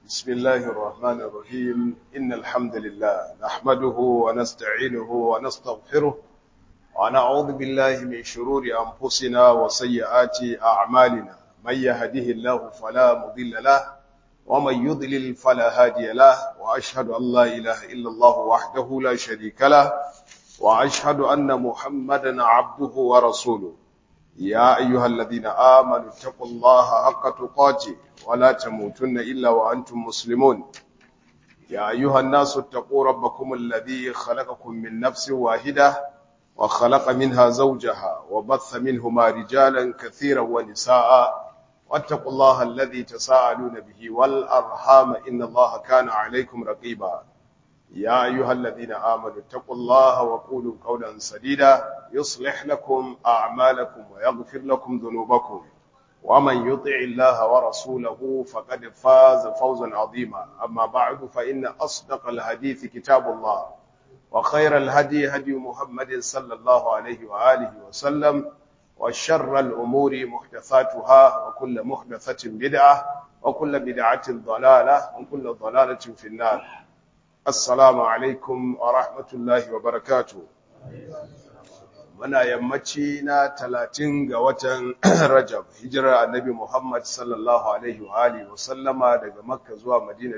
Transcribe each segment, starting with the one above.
بسم الله الرحمن الرحيم إن الحمد لله نحمده ونستعينه ونستغفره ونعوذ بالله من شرور أنفسنا وسيئات أعمالنا من يهده الله فلا مضل له ومن يضلل فلا هادي له وأشهد أن لا إله إلا الله وحده لا شريك له وأشهد أن محمدا عبده ورسوله يا أيها الذين آمنوا اتقوا الله حق تقاته ولا تموتن إلا وأنتم مسلمون يا أيها الناس اتقوا ربكم الذي خلقكم من نفس واحدة وخلق منها زوجها وبث منهما رجالا كثيرا ونساء واتقوا الله الذي تساءلون به والأرحام إن الله كان عليكم رقيبا يا أيها الذين آمنوا اتقوا الله وقولوا قولا سديدا يصلح لكم أعمالكم ويغفر لكم ذنوبكم ومن يطع الله ورسوله فقد فاز فوزا عظيما أما بعد فإن أصدق الحديث كتاب الله وخير الهدي هدي محمد صلى الله عليه وآله وسلم وشر الأمور محدثاتها وكل محدثة بدعة وكل بدعة ضلالة وكل ضلالة في النار Assalamu alaikum wa rahmatullahi wa barakatu. Muna yammaci na talatin ga watan Rajab, hijirar annabi Muhammad sallallahu Alaihi wa Alihi wa sallama daga Makka zuwa Madina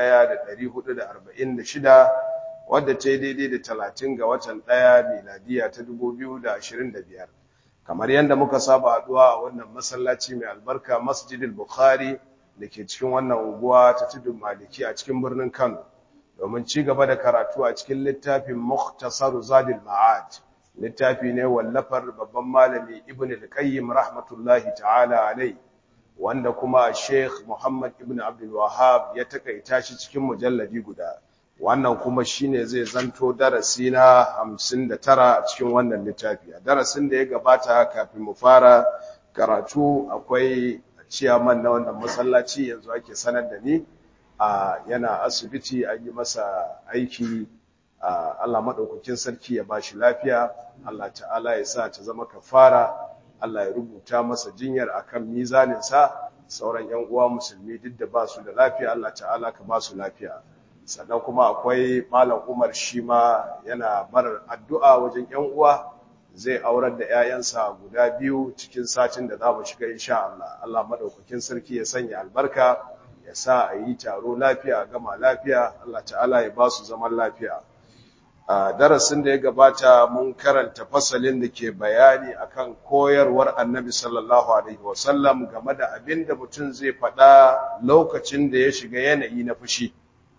1446 wadda ta yi daidai da talatin ga watan ɗaya miladiya ta 2025. Kamar yadda muka saba haɗuwa a wannan masallaci mai albarka Masjidil Bukhari da ke cikin wannan unguwa ta tudun Maliki a cikin birnin Kano. domin ci gaba da karatu a cikin littafin Mukhtasar Zadil Ma'ad littafi ne wallafar babban malami Ibn al-Qayyim rahmatullahi ta'ala alai wanda kuma Sheikh Muhammad Ibn Abdul Wahhab ya takaita shi cikin mujalladi guda wannan kuma shine zai zanto darasi na 59 a cikin wannan littafi a darasin da ya gabata kafin mu fara karatu akwai ciyaman na wannan masallaci yanzu ake sanar da ni Uh, yana asibiti an yi masa aiki uh, Allah maɗaukakin sarki ya bashi lafiya Allah ta'ala ya sa ta zama kafara Allah ya rubuta masa jinyar akan mizaninsa sauran yan uwa musulmi duk da ba su da lafiya Allah ta'ala ka ba su lafiya sannan kuma akwai malam Umar shi ma yana bar addu'a wajen yan uwa zai aurar da 'ya'yansa guda biyu cikin satin da za mu shiga insha Allah Allah maɗaukakin sarki ya sanya albarka ya sa a yi taro lafiya gama lafiya Allah ta'ala ya ba su zaman lafiya a darasin da ya gabata mun karanta fasalin da ke bayani akan koyarwar annabi sallallahu alaihi wasallam game da abin da mutum zai faɗa lokacin da ya shiga yanayi na fushi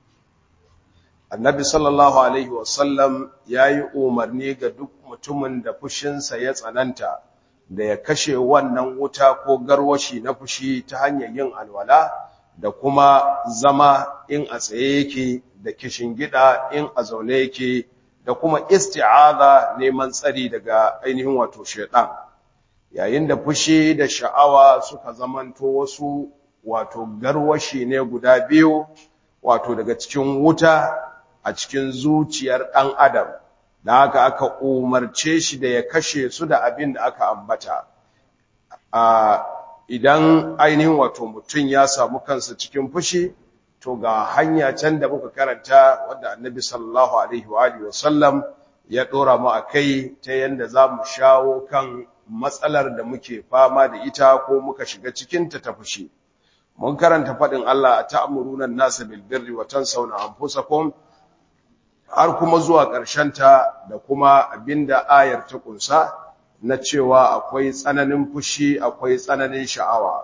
annabi sallallahu alaihi wasallam ya yi umarni ga duk mutumin da fushinsa ya tsananta da ya kashe wannan wuta ko garwashi na fushi ta hanyar yin alwala da kuma zama in a tsaye yake da kishin gida in a zaune yake da kuma isti'aza neman tsari daga ainihin wato shaitan yayin da fushi da sha'awa suka zamanto wasu wato garwashi ne guda biyu wato daga cikin wuta a cikin zuciyar ɗan adam da haka aka umarce shi da ya kashe su da abin da aka ambata a idan ainihin wato mutum ya samu kansa cikin fushi to ga hanya can da muka karanta wadda annabi sallallahu alaihi wa alihi wasallam ya dora mu akai ta yanda zamu shawo kan matsalar da muke fama da ita ko muka shiga cikin ta ta fushi mun karanta fadin Allah ta'muruna an-nasa bil birri wa tansawna anfusakum har kuma zuwa ƙarshen ta da kuma abinda ayar ta kunsa na cewa akwai tsananin fushi akwai tsananin sha'awa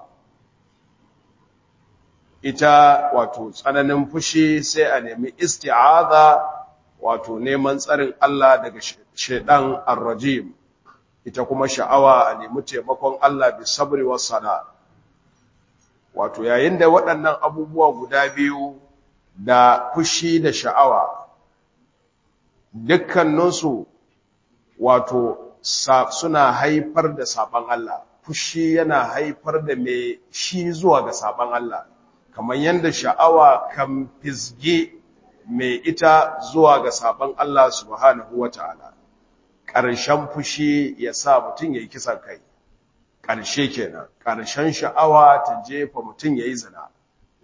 ita wato tsananin fushi sai a nemi isti'aza wato neman tsarin Allah daga shedan ar-rajim ita kuma sha'awa a nemi taimakon Allah bi sabri was sana wato yayin da waɗannan abubuwa guda biyu da fushi da sha'awa dukkaninsu wato suna haifar da saban Allah fushi yana haifar da mai shi zuwa ga saban Allah kamar yadda sha'awa kan fisge mai ita zuwa ga saban Allah subhanahu wata'ala ƙarshen fushi ya sa mutum ya yi kisan kai ƙarshe kenan ƙarshen sha'awa ta jefa mutum ya yi zina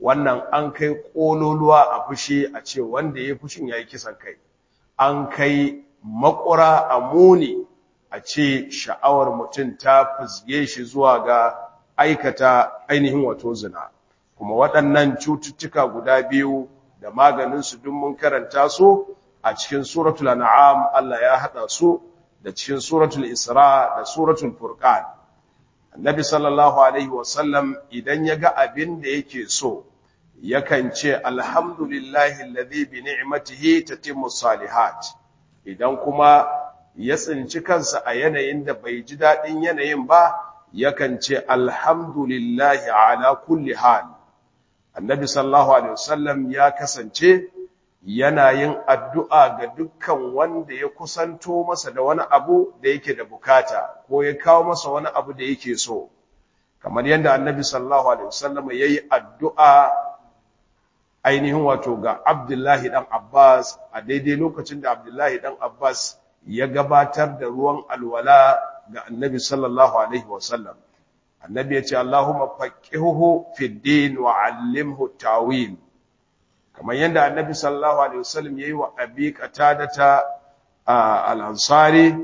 wannan an kai kololuwa a fushi a ce wanda ya fushin yayi kisan kai an kai makura a muni a ce sha'awar mutum ta fusge shi zuwa ga aikata ainihin wato zina kuma waɗannan cututtuka guda biyu da maganinsu duk mun karanta su a cikin suratul an'am Allah ya hada su da cikin suratul isra da suratul furqan annabi sallallahu alaihi wasallam idan ya ga abin da yake so yakan ce alhamdulillahi alladhi bi ni'matihi tatimmu salihat idan kuma ya tsinci kansa a yanayin da bai ji dadin yanayin ba yakan ce alhamdulillahi ala kulli hal annabi sallallahu alaihi wasallam ya kasance yana yin addu'a ga dukkan wanda ya kusanto masa da wani abu da yake da bukata ko ya kawo masa wani abu da yake so kamar yadda annabi sallallahu alaihi wasallam yayi addu'a ainihin wato ga Abdullahi dan Abbas a daidai lokacin da Abdullahi dan Abbas ya gabatar da ruwan alwala ga annabi sallallahu alaihi wasallam annabi ya ce Allahumma faqihuhu fid din wa 'allimhu tawil kamar yadda annabi sallallahu alaihi wasallam yayi wa abi qatadata al-ansari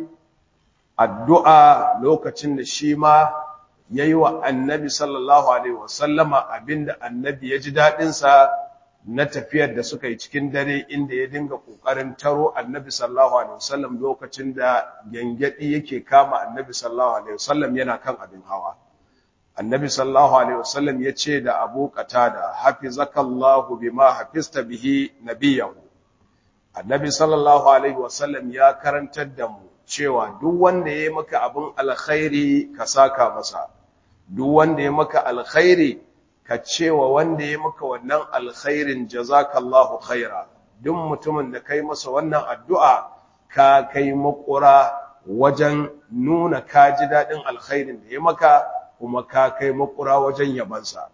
addu'a lokacin da shi ma yayi wa annabi sallallahu alaihi wasallama abinda annabi ya ji dadin sa na tafiyar da suka yi cikin dare inda ya dinga kokarin taro annabi sallallahu alaihi wasallam lokacin da gangadi yake kama annabi sallallahu alaihi wasallam yana kan abin hawa annabi sallallahu alaihi wasallam ya ce da abu qatada hafizakallahu bima hafista bihi nabiyahu annabi sallallahu alaihi wasallam ya karantar da mu cewa duk wanda ya maka abin alkhairi ka saka masa duk wanda ya maka alkhairi ka cewa wanda ya maka wannan alkhairin jazakallahu khaira duk mutumin da kai masa wannan addu'a ka kai makura wajen nuna ka ji dadin alkhairin da ya maka kuma ka kai makura wajen yabansa.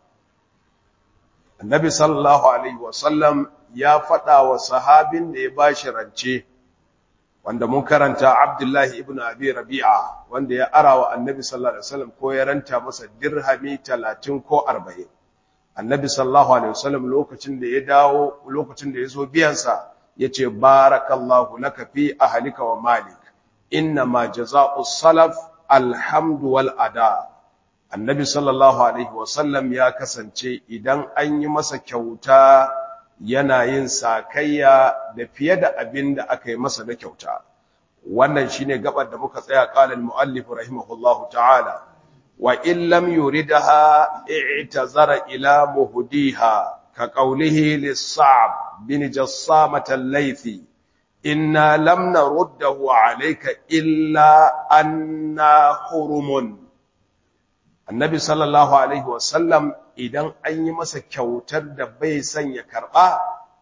Annabi sallallahu Alaihi wasallam ya faɗa wa sahabin da ya ba shi rance, wanda mun karanta Abdullahi ibn Abi Rabi'a, wanda ya ara wa Annabi sallallahu Alaihi wasallam ko ya ranta masa dirhami talatin ko arba'in. Annabi sallallahu Alaihi wasallam lokacin da ya dawo, lokacin da ya zo biyansa, ya ce, Barakallahu laka fi ahalika wa malik, inna ma jaza'u salaf alhamdu wal ada. annabi sallallahu alaihi wasallam ya kasance idan an yi masa kyauta yana yin sakayya da fiye da abin da aka yi masa na kyauta wannan shine gabar da muka tsaya qala al-muallif rahimahullahu ta'ala wa in lam yuridha i'tazara ila muhdiha ka qawlihi lis-sa'b bin jassamah al-laythi inna lam naruddahu alayka illa anna hurumun annabi sallallahu alaihi wasallam idan an yi masa kyautar da bai son ya karba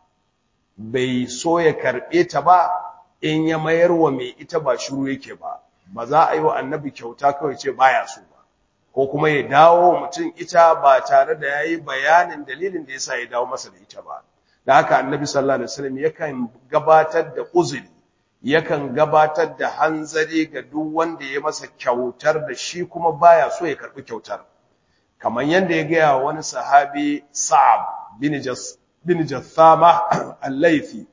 bai so ya karbe ta ba in ya mayar wa mai ita ba shiru yake ba ba za a yi wa annabi kyauta kawai ce baya so ba ko kuma ya dawo mutum ita ba tare da yayi bayanin dalilin da yasa ya dawo masa da ita ba da haka annabi sallallahu alaihi wasallam yakan gabatar da uzuri yakan gabatar da hanzari ga duk wanda ya masa kyautar da shi kuma baya so ya karbi kyautar kamar yanda ya gaya wani sahabi Sa'ab bin Jas bin Jathama al-Laythi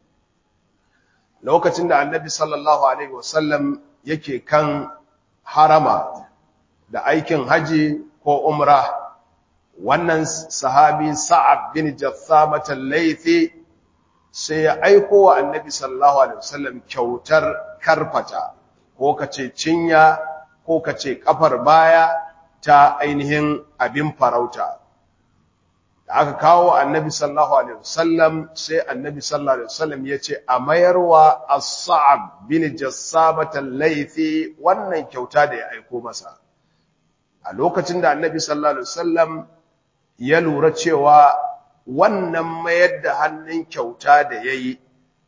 lokacin da Annabi sallallahu alaihi wasallam yake kan harama da aikin haji ko umra wannan sahabi Sa'ab bin Jathama al-Laythi sai ya aiko wa annabi sallallahu alaihi wasallam kyautar karfata ko kace cinya ko kace kafar baya ta ainihin abin farauta da aka kawo annabi sallallahu alaihi wasallam sai annabi sallallahu alaihi wasallam yace a mayarwa as-sa'ab bin jassabat al-laythi wannan kyauta da ya aiko masa a lokacin da annabi sallallahu alaihi wasallam ya lura cewa wannan mayar da hannun kyauta da ya yi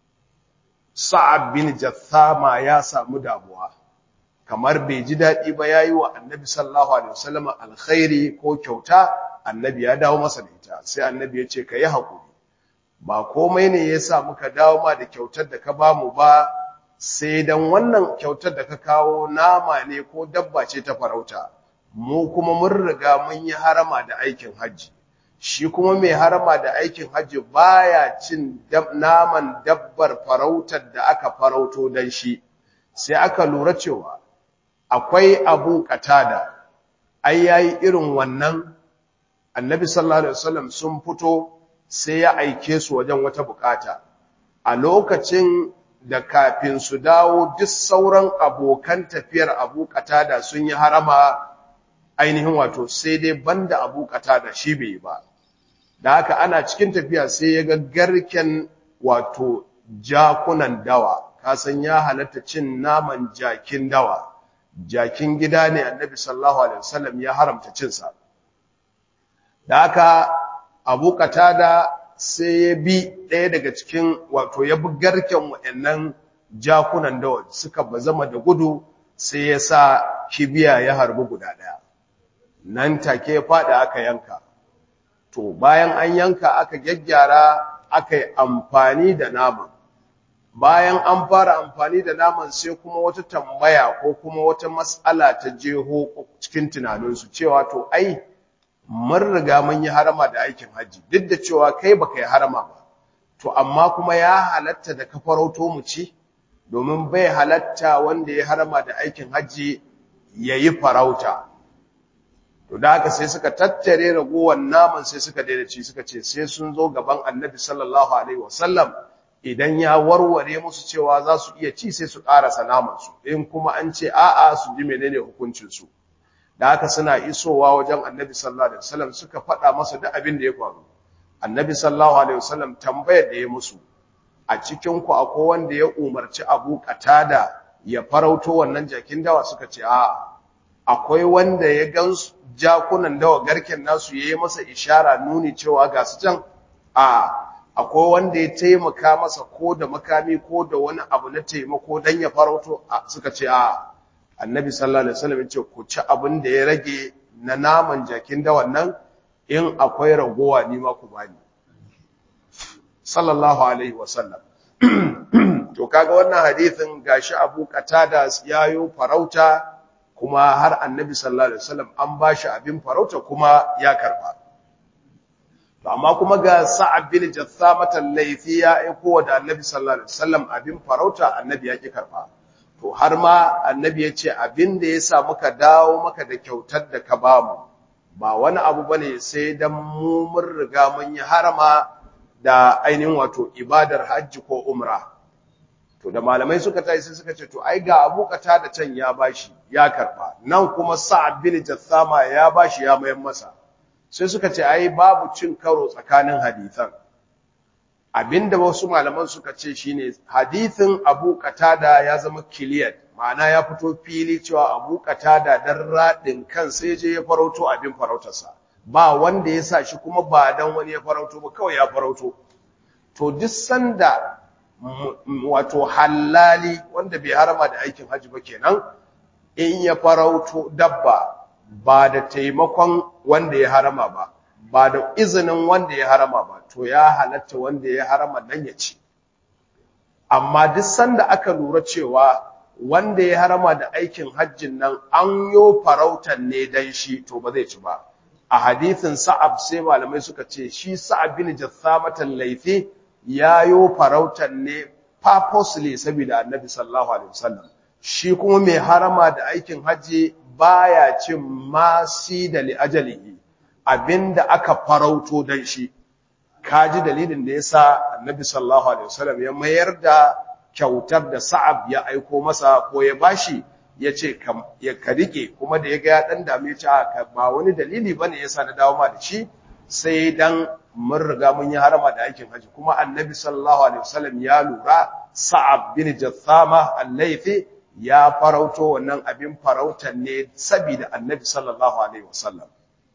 sa'ab bin jathama ya samu damuwa kamar bai ji daɗi ba ya yi wa annabi sallallahu alaihi wasallam alkhairi ko kyauta annabi ya dawo masa da ita sai annabi ya ce ka yi haƙuri ba komai ne ya sa muka dawo ma da kyautar da ka ba mu ba sai dan wannan kyautar da ka kawo nama ne ko dabba ce ta farauta mu kuma mun riga mun yi harama da aikin hajji shi kuma mai harama da aikin hajji baya cin naman dabbar farautar da aka farauto dan shi sai aka lura cewa akwai abu katada ai yayi irin wannan annabi sallallahu alaihi wasallam sun fito sai ya aike su wajen wata bukata a lokacin da kafin su dawo duk sauran abokan tafiyar abu katada sun yi harama ainihin wato sai dai banda abu katada shi bai ba da haka ana cikin tafiya sai ya ga garken wato jakunan dawa kasan ya halatta cin naman jakin dawa jakin gida ne annabi sallallahu alaihi wasallam ya haramta cinsa da haka abu katada sai ya bi ɗaya daga cikin wato ya bi garken waɗannan jakunan dawa suka bazama da gudu sai ya sa kibiya ya harbi guda ɗaya nan take ya faɗi aka yanka to bayan an yanka aka gyaggyara aka yi amfani da naman bayan an fara amfani da naman sai kuma wata tambaya ko kuma wata matsala ta jeho cikin tunaninsu cewa to ai mun riga mun yi harama da aikin hajji duk da cewa kai baka yi harama ba to amma kuma ya halatta da ka farauto mu ci domin bai halatta wanda ya harama da aikin hajji yayi farauta to da haka sai suka tattare ragowar naman sai suka daina ci suka ce sai sun zo gaban annabi sallallahu alaihi wasallam idan ya warware musu cewa za su iya ci sai su ƙarasa namansu in kuma an ce a'a su ji menene hukuncinsu da haka suna isowa wajen annabi sallallahu alaihi wasallam suka faɗa masa duk abin da ya faru annabi sallallahu alaihi wasallam tambayar da ya musu a cikin ku akwai wanda ya umarci Abu Qatada ya farauto wannan jakin dawa suka ce a'a akwai wanda ya gan jakunan dawa garken nasu yayi masa ishara nuni cewa ga su can a akwai wanda ya taimaka masa ko da makami ko da wani abu na taimako dan ya farauto suka ce a annabi sallallahu alaihi wasallam yace ku ci abin da ya rage na naman jakin da wannan in akwai ragowa ni ma ku bani sallallahu alaihi wasallam to kaga wannan hadisin gashi Abu Qatada yayo farauta kuma har annabi sallallahu alaihi wasallam an bashi abin farauta kuma ya karba to amma kuma ga Sa'ab bin Jassamah al-Laythi ya aiko da Annabi sallallahu alaihi wasallam abin farauta Annabi ya ki karba to har ma Annabi ya ce abin da yasa muka dawo maka da kyautar da ka bamu ba wani abu bane sai dan mu mun riga mun yi harama da ainihin wato ibadar hajji ko umra to da malamai suka tayi sai suka ce to ai ga Abu da can ya bashi ya karba nan kuma Sa'ab bin Jassama ya bashi ya mayan masa sai suka ce ai babu cin karo tsakanin hadisan abinda wasu malaman suka ce shine hadithin Abu Qatada ya zama clear ma'ana ya fito fili cewa Abu Qatada dan radin kan sai je ya farauto abin farautarsa ba wanda ya sa shi kuma ba dan wani ya farauto ba kawai ya farauto to duk sanda wato halali wanda bai harama da aikin haji ba kenan in ya farauto dabba ba da taimakon wanda ya harama ba ba da izinin wanda ya harama ba to ya halatta wanda ya harama dan ya ci amma duk sanda aka lura cewa wanda ya harama da aikin hajjin nan an yo farautan ne dan shi to ba zai ci ba a hadithin sa'ab sai malamai suka ce shi sa'ab bin jassamatan laifi ya yo farautan ne purposely saboda annabi sallallahu alaihi wasallam shi kuma mai harama da aikin hajji baya cin masi da li'ajalihi abinda aka farauto dan shi kaji dalilin da yasa annabi sallallahu alaihi wasallam ya mayar da kyautar da Sa'ab ya aiko masa ko ya bashi yace ya ka rike kuma da yaga ya dan dame ta ba wani dalili bane yasa na dawo ma da shi sai dan mun riga mun yi harama da aikin haji kuma annabi sallallahu alaihi wasallam ya lura Sa'ab bin Jathama al-Laythi ya farauto wannan abin farautan ne saboda annabi sallallahu alaihi wasallam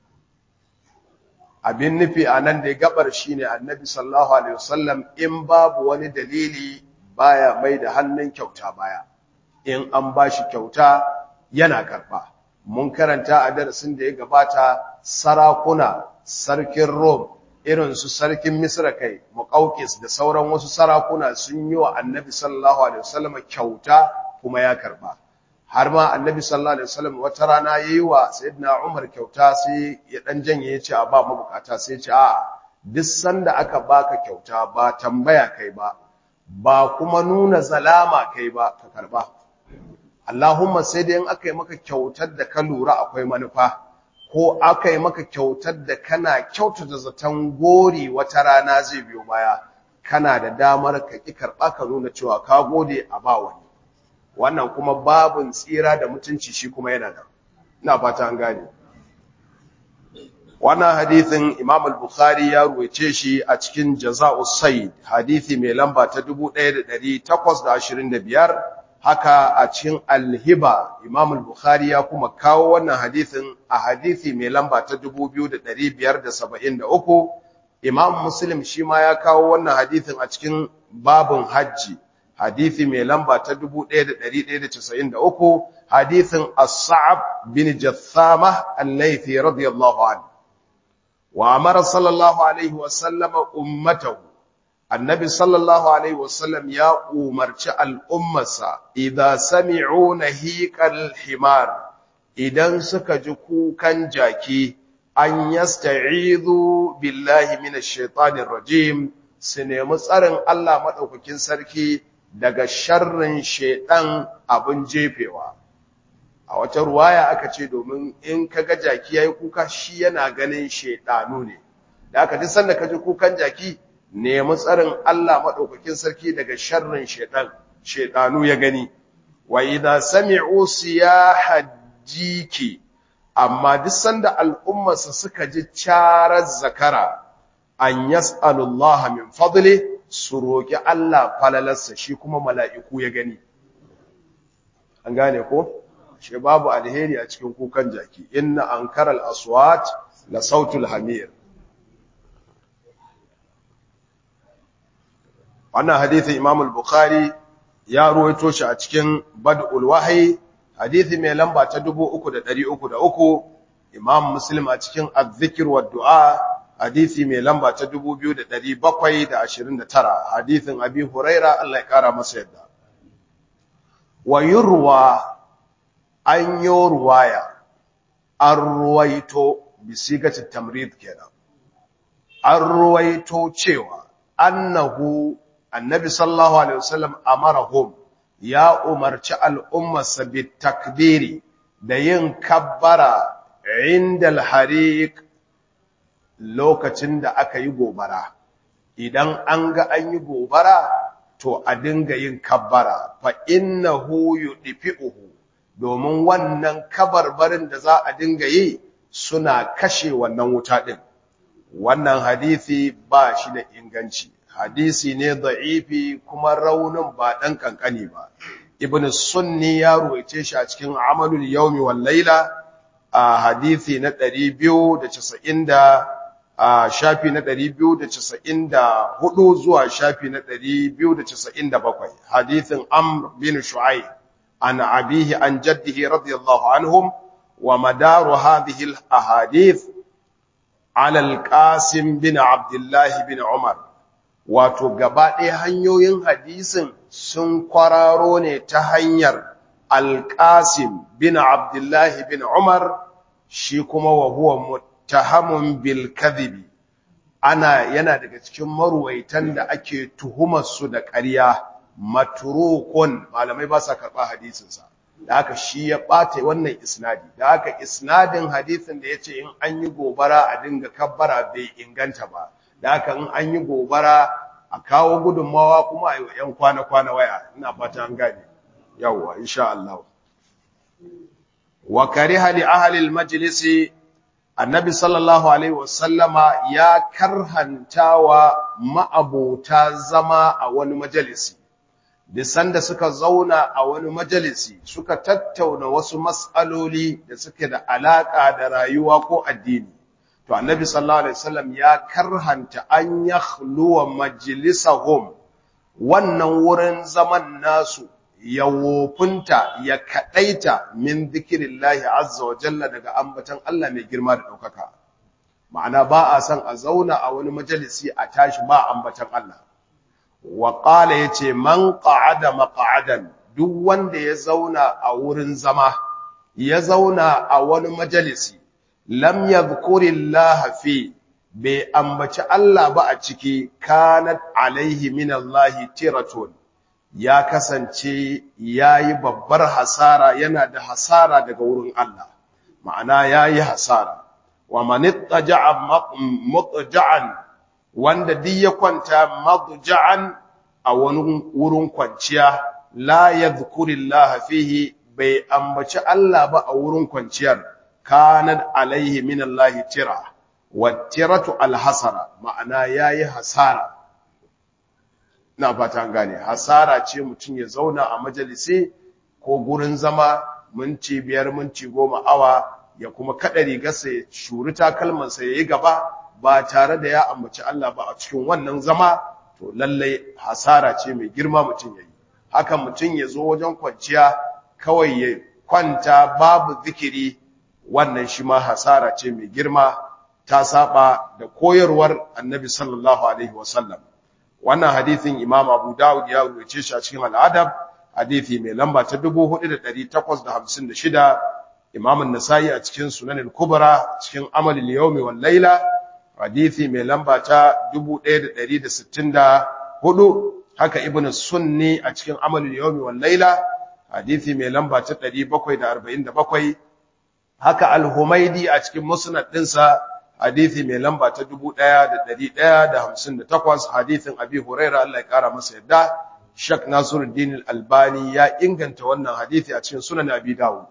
abin nufi a nan da gabar shine annabi sallallahu alaihi wasallam in babu wani dalili baya mai da hannun kyauta baya in an bashi kyauta yana karba mun karanta a darasin da ya gabata sarakuna sarkin Rome irin su sarkin Misra kai Muqawqis da sauran wasu sarakuna sun yi wa annabi sallallahu alaihi wasallam kyauta kuma ya karba har ma annabi sallallahu alaihi wasallam wata rana yayi wa sayyidina Umar kyauta sai ya dan janye ya ce a ba mabukata sai ya ce a duk sanda aka baka kyauta ba tambaya kai ba ba kuma nuna zalama kai ba ka karba Allahumma sai dai in aka yi maka kyautar da ka lura akwai manufa ko aka yi maka kyautar da kana kyautata zaton gori wata rana zai biyo baya kana da damar ka ki karba ka nuna cewa ka gode a ba wani wannan kuma babun tsira da mutunci shi kuma yana da ina fata an gane wannan hadithin Imam al-Bukhari ya ruwaice shi a cikin Jaza'us Sayyid hadithi mai lamba ta 1825 haka a cikin Al-Hiba Imam al-Bukhari ya kuma kawo wannan hadithin a hadithi mai lamba ta 2573 Imam Muslim shi ma ya kawo wannan hadithin a cikin babun hajji hadithi mai lamba ta 1193 hadithin As-Sa'ab bin Jathama al-Laythi radiyallahu anhu wa amara sallallahu alaihi wa sallama ummatahu annabi sallallahu alaihi wa sallam ya umarci al'ummarsa idza sami'u nahiqal himar idan suka ji kukan jaki an yasta'izu billahi minash shaitanir rajim su nemi tsarin Allah madaukakin sarki daga sharrin shaiɗan abin jefewa a wata ruwaya aka ce domin in ka ga jaki yayi kuka shi yana ganin shaidanu ne da aka ji sanda ka ji kukan jaki nemi tsarin Allah madaukakin sarki daga sharrin shaiɗan shaidanu ya gani wa idza sami'u siyahajiki amma duk sanda al'ummarsa suka ji charar zakara an yas'alullaha min fadli su roki Allah falalarsa shi kuma mala'iku ya gani an gane ko shi babu alheri a cikin kukan jaki inna ankaral aswat la sautul hamir wannan hadisin Imam al-Bukhari ya ruwaito shi a cikin Bad'ul Wahyi hadisi mai lamba ta 3303 Imam Muslim a cikin Az-Zikr wa Du'a hadisi mai lamba ta 2729 hadisin Abi Huraira Allah ya kara masa yadda wa yurwa an yi ruwaya an ruwaito bisigati tamrid kenan an ruwaito cewa annahu annabi sallallahu alaihi wasallam amarahum ya umarci al'ummarsa bitakbiri da yin kabbara inda alhariq lokacin da aka yi gobara idan an ga an yi gobara to a dinga yin kabbara fa innahu yudfi'uhu domin wannan kabarbarin da za a dinga yi suna kashe wannan wuta din wannan hadisi ba shi da inganci hadisi ne da'ifi kuma raunin ba dan kankani ba ibn sunni ya ruwaice shi a cikin amalul yawmi wal laila a hadisi na 290 a shafi na 294 zuwa shafi na 297 hadisin amr bin shu'aib an abihi an jaddihi radiyallahu anhum wa madaru hadhihi al ahadith ala al qasim bin abdullah bin umar wato gaba ɗaya hanyoyin hadisin sun kwararo ne ta hanyar alƙasim bin abdullahi bin umar shi kuma wa huwa muttahamun bil kadhibi ana yana daga cikin maruwaitan da ake tuhumar su da ƙarya matrukun malamai ba sa karɓa hadisinsa da haka shi ya ɓata wannan isnadi da haka isnadin hadisin da ya ce in an yi gobara a dinga kabbara bai inganta ba da haka in an yi gobara a kawo gudunmawa kuma a yi wa ‘yan kwana-kwana waya ina fata an gane yawwa insha Allah wa kariha li ahlil majlisi annabi sallallahu alaihi wasallama ya karhantawa ma'abota zama a wani majalisi bisan da suka zauna a wani majalisi suka tattauna wasu mas'aloli da suke da alaka da rayuwa ko addini to annabi sallallahu alaihi wasallam ya karhanta an yakhluwa majlisahum wannan wurin zaman nasu ya wofinta ya kadaita min dhikrillahi azza wa jalla daga ambatan Allah mai girma da daukaka ma'ana ba a san a zauna a wani majalisi a tashi ba ambatan Allah wa qala yace man qa'ada maq'adan duk wanda ya zauna a wurin zama ya zauna a wani majalisi lam yadhkurillaha fi bai ambaci Allah ba a ciki kanat alaihi minallahi tiratun ya kasance yayi babbar hasara yana da hasara daga wurin Allah ma'ana yayi hasara wa man ittaja'a mutja'an wanda duk ya kwanta madja'an a wani wurin kwanciya la yadhkurillaha fihi bai ambaci Allah ba a wurin kwanciyar kanat alaihi minallahi tira wattiratu alhasara ma'ana yayi hasara na fata gane hasara ce mutum ya zauna a majalisi ko gurin zama minti biyar minti goma awa ya kuma kada rigarsa ya shuri takalmansa ya yi gaba ba tare da ya ambaci Allah ba a cikin wannan zama to lallai hasara ce mai girma mutum ya yi haka mutum ya zo wajen kwanciya kawai ya kwanta babu zikiri wannan shi ma hasara ce mai girma ta saba da koyarwar annabi sallallahu alaihi wasallam wannan hadithin imam abu dawud ya rubuce shi a cikin al'adab hadithi mai lamba ta 4856 imam an-nasai a cikin sunan al-kubra cikin amal al-yawmi wal layla hadithi mai lamba ta 1164 haka ibn sunni a cikin amal al-yawmi wal layla hadithi mai lamba ta 747 haka al-humaidi a cikin musnad dinsa hadithi mai lamba ta 1158 hadithin abi huraira Allah ya kara masa yadda shak nasiruddin al-albani ya inganta wannan hadithi a cikin sunan abi dawud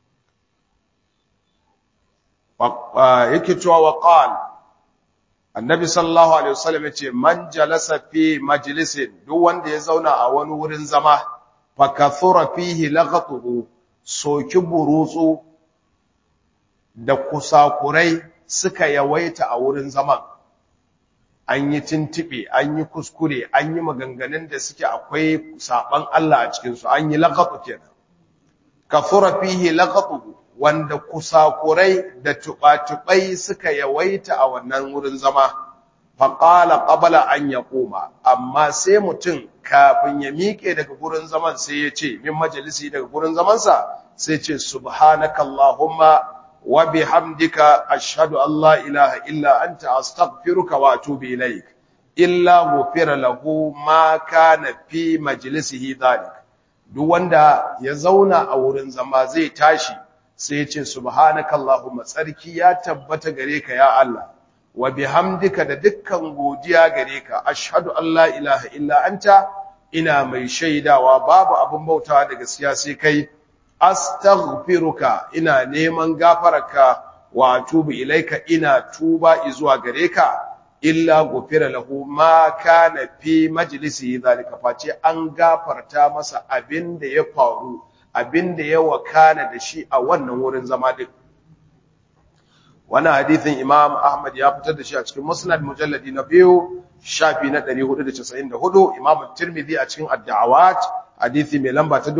yake cewa wa qal annabi sallallahu alaihi wasallam yace man jalasa fi majlisin duk wanda ya zauna a wani wurin zama fa kathura fihi laghatuhu soki burutsu da kusakurai suka yawaita a wurin zaman an yi tintibe an yi kuskure an yi maganganun da suke akwai saban Allah a cikinsu an yi laqatu kenan kafura fihi laqatu wanda kusakurai da tubatubai suka yawaita a wannan wurin zama faqala qabla an yaquma amma sai mutum kafin ya miƙe daga gurin zaman sai ya ce min majalisi daga gurin zamansa sai ce subhanakallahumma وبحمدك أشهد أن لا إله إلا أنت أستغفرك وأتوب إليك إلا غفر له ما كان في مجلسه ذلك duk wanda ya zauna a wurin zama zai tashi sai ya ce subhanakallahumma tsarki ya tabbata gare ka ya Allah wa bihamdika da dukkan godiya gare ka ashhadu an la ilaha illa anta ina mai shaidawa babu abin bautawa da gaskiya sai kai astaghfiruka ina neman gafararka wa atubu ilaika ina tuba zuwa gare ka illa gufira lahu ma kana fi majlisi zalika face an gafarta masa abinda ya faru abinda ya wakana da shi a wannan wurin zama din wannan hadithin Imam Ahmad ya fitar da shi a cikin Musnad mujalladi na biyu shafi na 494 Imam Tirmidhi a cikin Ad-Da'awat hadisi mai lamba ta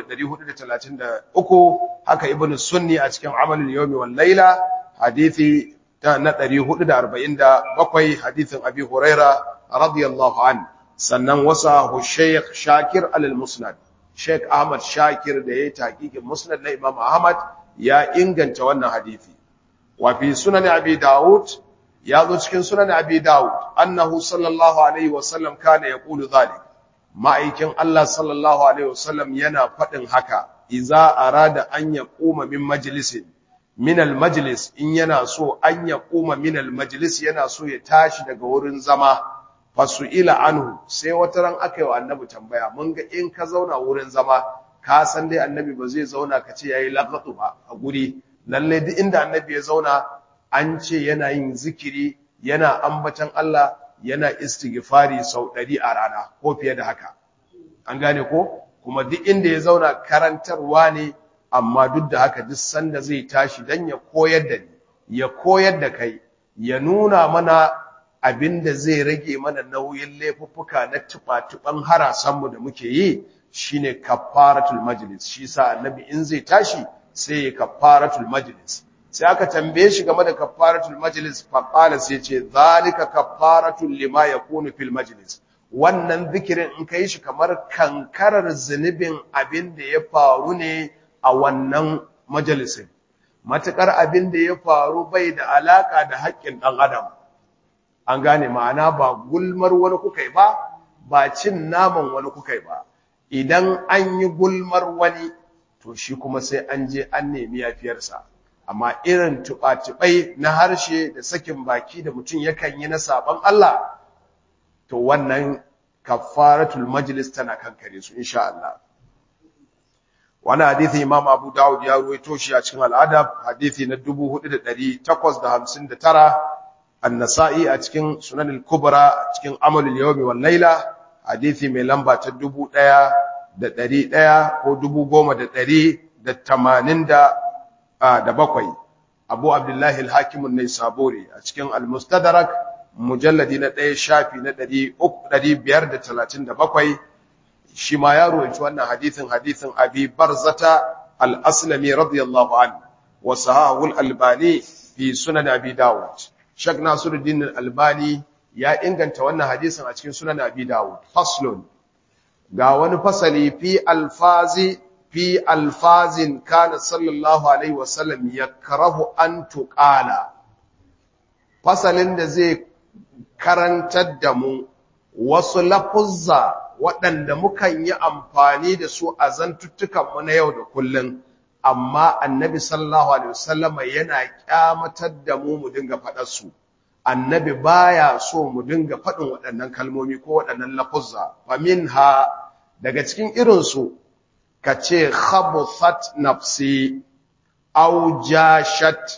3433 haka ibn sunni a cikin amalul yawmi wal layla hadisi ta na 447 hadisin abi huraira radiyallahu an sannan wasa shaykh shakir al musnad shaykh ahmad shakir da yayi taqiqin musnad na imam ahmad ya inganta wannan hadisi wa fi sunan abi daud ya zo cikin sunan abi daud annahu sallallahu alaihi wasallam kana yaqulu dhalik ma'aikin Allah sallallahu Alaihi wasallam yana faɗin haka, iza arada an ya ƙuma min majalisin, minal majalis in yana so an ya ƙuma minal majalis yana so ya tashi daga wurin zama, fasu ila anhu sai wata ran aka yi wa annabi tambaya, mun ga in ka zauna wurin zama, ka san dai annabi ba zai zauna ka ce ya yi laƙatu ba a guri, lallai duk inda annabi ya zauna an ce yana yin zikiri, yana ambatan Allah, yana istighfari sau ɗari a rana ko fiye da haka an gane ko kuma duk inda ya zauna karantarwa ne amma duk da haka duk sanda zai tashi dan ya koyar da ni ya koyar da kai ya nuna mana abin da zai rage mana nauyin laifuffuka na tuba-tuban harasanmu da muke yi shine kafaratul majlis shi sa annabi in zai tashi sai ya kafaratul majlis sai aka tambaye shi game da kafaratul majlis fa qala sai ce zalika kafaratul lima yakunu fil majlis wannan zikirin in ka yi shi kamar kankarar zunubin abin da ya faru ne a wannan majalisin matuƙar abin da ya faru bai da alaƙa da haƙƙin ɗan adam an gane ma'ana ba gulmar wani kuka yi ba ba cin naman wani kuka yi ba idan an yi gulmar wani to shi kuma sai an je an nemi yafiyarsa amma irin tuɓa-tuɓai na harshe da sakin baki da mutum yakan yi na sabon Allah to wannan kafaratul majlis tana kankare su insha Allah wani hadithi imam abu dawud ya ruwaito shi a cikin al'adab hadithi na 4859 an-nasa'i a cikin sunan al-kubra cikin amal al-yawmi wal layla hadithi mai lamba ta 1100 ko 10187 abu abdullahi al-hakim an-naisaburi a cikin al-mustadrak mujalladi na 1 shafi na 537 shi ma ya ruwanci wannan hadithin hadithin abi barzata al-aslami radiyallahu anhu wa sahahu al-albani fi sunan abi dawud shak nasiruddin al-albani ya inganta wannan hadisin a cikin sunan abi dawud faslun ga wani fasali fi alfazi fi alfazin kana sallallahu alaihi wasallam yakrahu an tuqala fasalin da zai karantar da mu wasu lafuzza waɗanda mukan yi amfani da su a zantuttukanmu na yau da kullum amma annabi sallallahu alaihi wasallam yana kyamatar da mu mu dinga faɗar su annabi baya so mu dinga faɗin waɗannan kalmomi ko waɗannan lafuzza fa minha daga cikin irin su kace khabuthat nafsi aw jashat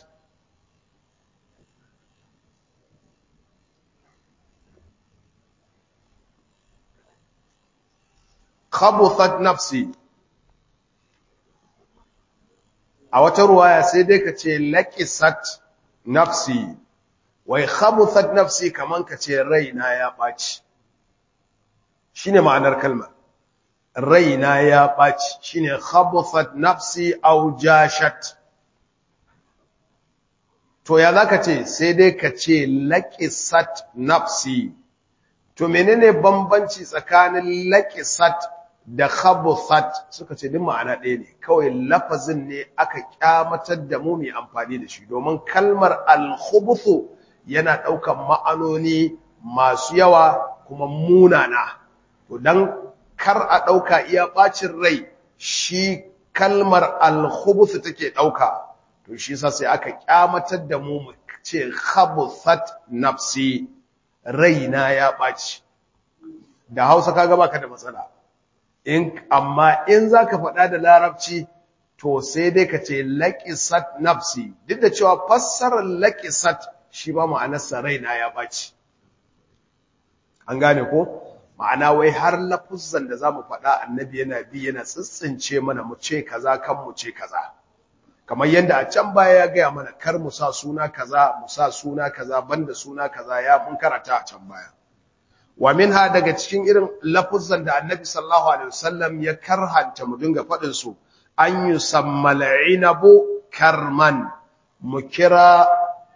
khabuthat nafsi a wata ruwaya sai dai ka ce laqisat nafsi wai khabuthat nafsi kaman ka ce raina ya baci shine ma'anar kalmar raina ya baci shine khabuthat nafsi aw jashat to ya zaka ce sai dai ka ce laqisat nafsi to menene bambanci tsakanin laqisat da khabuthat suka ce din ma'ana ɗaya ne kawai lafazin ne aka kyamatar da mu mai amfani da shi domin kalmar al-khubuthu yana ɗaukan ma'anoni masu yawa kuma munana to dan kar a ɗauka iya ɓacin rai shi kalmar al-khubuthu take ɗauka to shi yasa sai aka kyamatar da mu mu ce khabuthat nafsi raina ya ɓaci da Hausa kaga baka da matsala in amma in zaka faɗa da larabci to sai dai ka ce laqisat nafsi duk da cewa fassarar laqisat shi ba ma'anarsa raina ya baci an gane ko ma'ana wai har lafuzzan da zamu faɗa annabi yana bi yana tsitsince mana mu ce kaza kan mu ce kaza kamar yadda a can baya ya gaya mana kar mu sa suna kaza mu sa suna kaza banda suna kaza ya mun karata a can baya wa minha daga cikin irin lafuzzan da annabi sallallahu alaihi wasallam ya karhanta mu dinga faɗin su an yusammal inabu karman mu kira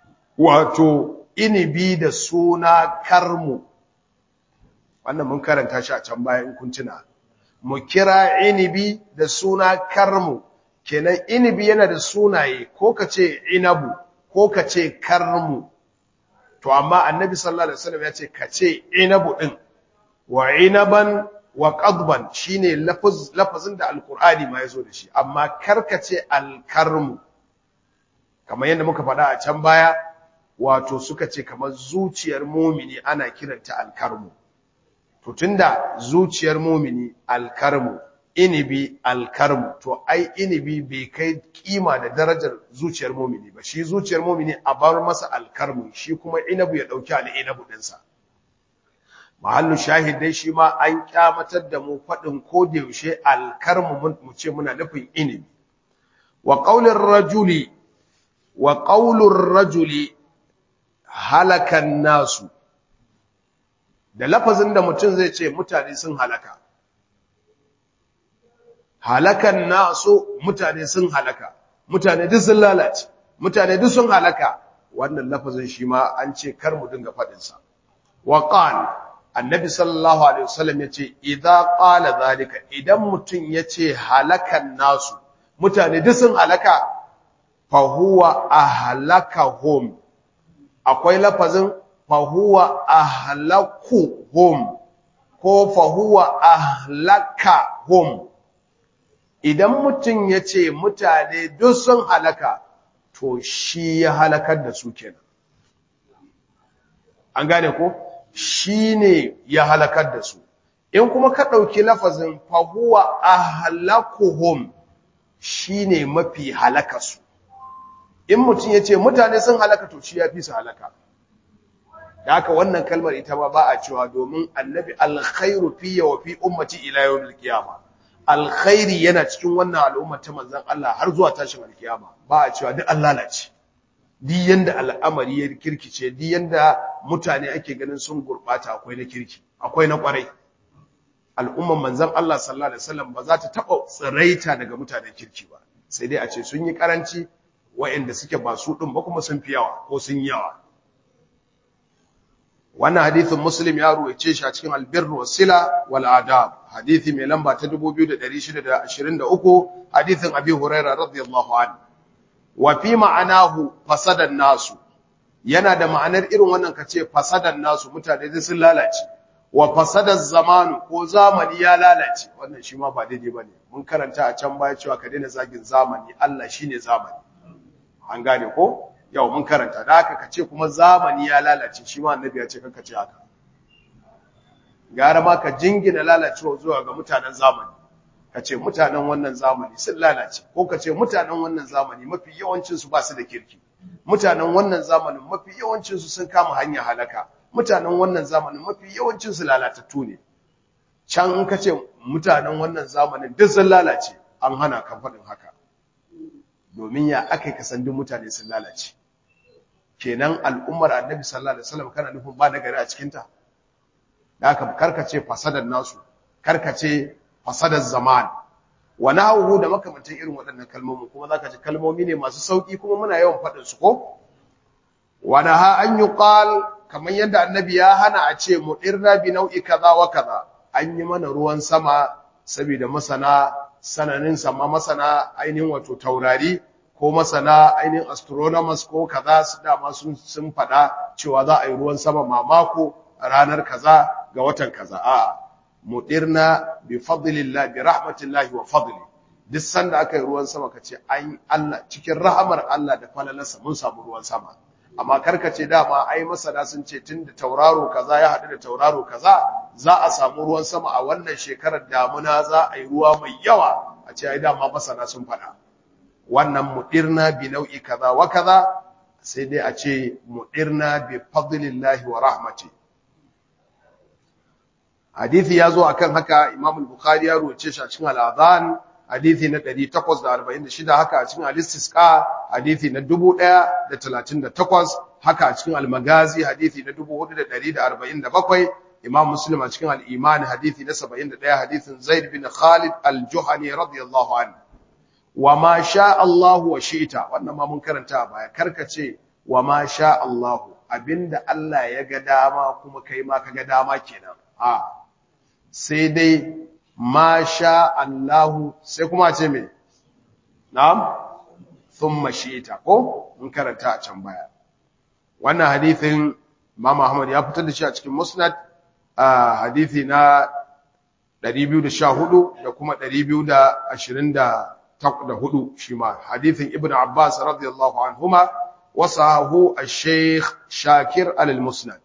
wato inibi da suna karmu wannan mun karanta shi a can baya in kun tuna mu kira inibi da suna karmu kenan inibi yana da sunaye ko kace inabu ko kace karmu to amma annabi sallallahu alaihi wasallam ya ce kace inabu din wa inaban wa qadban shine lafaz lafazin da alqur'ani ma yazo da shi amma karkace alkarmu kamar yadda muka faɗa a can baya wato suka ce kamar zuciyar mumini ana kiranta alkarmu to tunda zuciyar mumini alkarmu inibi alkarmu to ai inibi bai kai kima da darajar zuciyar mumini ba shi zuciyar mumini a bar masa alkarmu shi kuma inabu ya dauki al'inabu dinsa mahallu shahidai shi ma an kyamatar da mu fadin ko da yaushe alkarmu mu ce muna nufin inibi wa qaulir rajuli wa qaulur rajuli halakan nasu da lafazin da mutum zai ce mutane sun halaka halakan nasu mutane sun halaka mutane duk sun lalace mutane duk sun halaka wannan lafazin shi ma an ce kar mu dinga fadin sa wa qal annabi sallallahu alaihi wasallam yace idza qala zalika idan mutun yace halakan nasu mutane duk sun halaka fa huwa ahlakahum akwai lafazin fa huwa ahlakuhum ko fa huwa ahlakahum idan mutun yace mutane duk sun halaka to shi ya halakar da su kenan an gane ko shi ne ya halakar da su in kuma ka ɗauki lafazin fahuwa a halakuhum shi ne mafi halakarsu in mutum ya ce mutane sun halaka to shi ya fi su halaka da haka wannan kalmar ita ma ba a cewa domin annabi alkhairu fiye wa fi ummati ila yau milkiyama alkhairi yana cikin wannan al'ummar ta manzan Allah har zuwa tashin alkiyama ba a cewa duk an lalace di yanda al'amari ya kirkice di yanda mutane ake ganin sun gurbata akwai na kirki akwai na kwarai al'umman manzon Allah sallallahu alaihi wasallam ba za ta taba tsiraita daga mutanen kirki ba sai dai a ce sun yi karanci waɗanda suke ba su din ba kuma sun fi yawa ko sun yawa wannan hadithin muslim ya ruwaice shi a cikin albirru wasila wal adab hadithi mai lamba ta 2623 hadithin abi hurairah radiyallahu anhu wa fi ma'anahu fasadan nasu yana da ma'anar irin wannan kace fasadan nasu mutane dai sun lalace wa fasadan zamanu ko zamani ya lalace wannan shi ma ba daidai bane mun karanta a can baya cewa ka daina zagin zamani Allah shine zamani an gane ko yau mun karanta da haka kace kuma zamani ya lalace shi ma annabi ya ce kanka ce haka gara ma ka jingina lalacewa zuwa ga mutanen zamani ka ce mutanen wannan zamani sun lalace ko ka ce mutanen wannan zamani mafi yawancinsu ba su da kirki mutanen wannan zamanin mafi yawancinsu sun kama hanyar halaka mutanen wannan zamanin mafi yawancinsu lalatattu ne can in ka ce mutanen wannan zamanin duk sun lalace an hana kan faɗin haka domin ya aka ka san duk mutane sun lalace kenan al'ummar annabi sallallahu alaihi wasallam kana nufin ba nagari a cikinta da haka karkace fasadar nasu karkace fasadar zaman wa nahwu da makamantan irin waɗannan kalmomi kuma zaka ji kalmomi ne masu sauki kuma muna yawan faɗin su ko wa naha an yuqal kamar yadda annabi ya hana a ce mudirna bi nau'i kaza wa kaza an yi mana ruwan sama saboda masana sananin sama masana ainihin wato taurari ko masana ainihin astronomers ko kaza su dama sun sun faɗa cewa za a yi ruwan sama mamako ranar kaza ga watan kaza a'a mudirna bi fadlillah bi rahmatillah wa fadli duk sanda aka yi ruwan sama kace an Allah cikin rahamar Allah da falalarsa mun samu ruwan sama amma karkace dama ai masana sun ce tunda tauraro kaza ya hadu da tauraro kaza za a samu ruwan sama a wannan shekarar damuna za a yi ruwa mai yawa a ce ai dama masana sun faɗa wannan mudirna bi nau'i kaza wa kaza sai dai a ce mudirna bi fadlillahi wa rahmatihi hadithi ya zo akan haka Imam al-Bukhari ya ruwace shi a cikin al-Adhan hadithi na 846 haka a cikin al-Istisqa hadithi na 1038 haka a cikin al-Magazi hadithi na 4147 Imam Muslim a cikin al-Iman hadithi na 71 hadithin Zaid bin Khalid al-Juhani radiyallahu anhu wa ma sha Allah wa shi'ta wannan ma mun karanta a baya karkace wa ma sha Allah abinda Allah ya ga dama kuma kai ma ka ga dama kenan a sai dai ma sha Allahu sai kuma ce me na'am thumma shi'ta ko mun karanta a can baya wannan hadithin Imam Ahmad ya fitar da shi a cikin Musnad a hadithi na 214 da kuma 224 shi ma hadithin Ibn Abbas radiyallahu anhuma wasahu al-Sheikh Shakir al-Musnad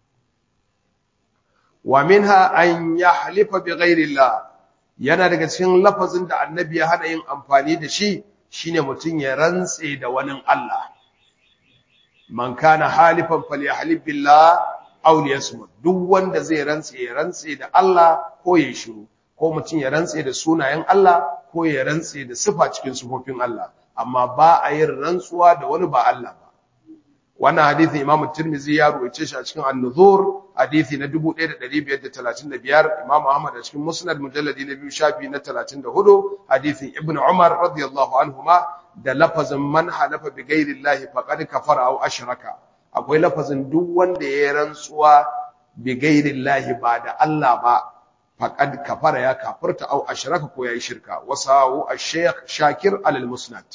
wa minha an yahlifa bi ghairillah yana daga cikin lafazin da annabi ya hada yin amfani da shi shine mutun ya rantse da wani Allah man kana halifan falyahlib billah aw liyasmut duk wanda zai rantse ya rantse da Allah ko ya shiru ko mutun ya rantse da sunayen Allah ko ya rantse da sifa cikin sifofin Allah amma ba a yin rantsuwa da wani ba Allah ba wannan hadisin Imam Tirmidhi ya ruwaice shi a cikin An-Nuzur hadisi na 1535 Imam Ahmad a cikin Musnad mujalladi na biyu shafi na 34 hadisin Ibn Umar radiyallahu anhuma da lafazin man halafa bi ghairi Allah faqad kafara aw ashraka akwai lafazin duk wanda ya rantsuwa bi ghairillahi ba da Allah ba faqad kafara ya kafirta au ashraka ko yayi shirka wasawu ash-shaykh shakir al-musnad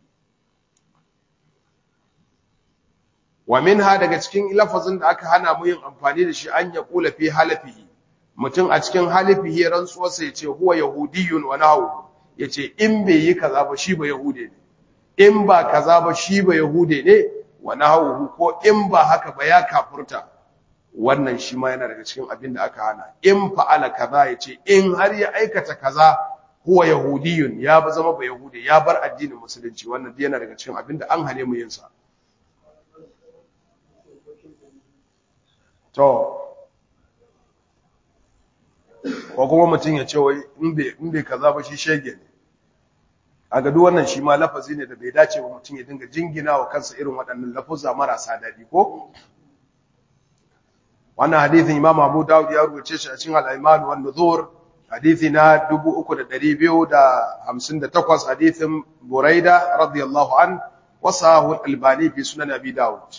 wa minha daga cikin lafazin da aka hana mu yin amfani da shi an ya kula fi halafihi mutum a cikin halifihi rantsuwarsa ya ce huwa yahudiyun wa nahu ya ce in bai yi kaza ba shi ba yahude ne in ba kaza ba shi ba yahude ne wa nahu ko in ba haka ba ya kafurta wannan shi ma yana daga cikin abin da aka hana in fa'ala kaza ya ce in har ya aikata kaza huwa yahudiyun ya zama ba yahude ya bar addinin musulunci wannan yana daga cikin abin da an hane mu yin sa to ko kuma mutum ya ce wai in bai kaza ba shi shege ne a gadu wannan shi ma lafazi ne da bai dace wa mutum ya dinga jingina wa kansa irin waɗannan lafuzza marasa daɗi ko wannan hadithin imam abu dawud ya rubuce shi a cikin al-aiman wan nuzur hadithi na 3258 hadithin buraida radiyallahu an wasahu al-albani fi sunan abi dawud